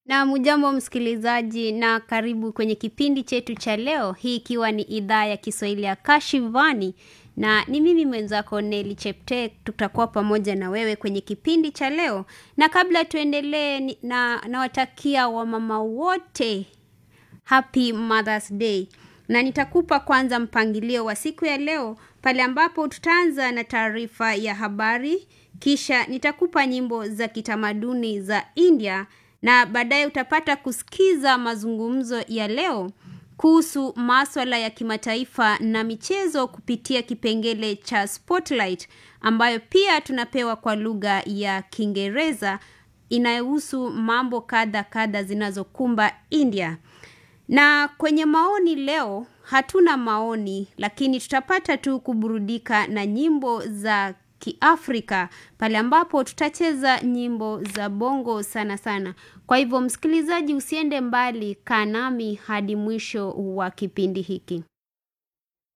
Na mujambo msikilizaji na karibu kwenye kipindi chetu cha leo, hii ikiwa ni idhaa ya Kiswahili ya Kashivani na ni mimi mwenzako Neli Chepte, tutakuwa pamoja na wewe kwenye kipindi cha leo. Na kabla tuendelee, ni- na nawatakia wamama wote Happy Mother's Day. Na nitakupa kwanza mpangilio wa siku ya leo pale ambapo tutaanza na taarifa ya habari, kisha nitakupa nyimbo za kitamaduni za India na baadaye utapata kusikiza mazungumzo ya leo kuhusu maswala ya kimataifa na michezo kupitia kipengele cha Spotlight ambayo pia tunapewa kwa lugha ya Kiingereza inayohusu mambo kadha kadha zinazokumba India. Na kwenye maoni leo hatuna maoni, lakini tutapata tu kuburudika na nyimbo za Kiafrika pale ambapo tutacheza nyimbo za bongo sana sana. Kwa hivyo, msikilizaji, usiende mbali, kaa nami hadi mwisho wa kipindi hiki.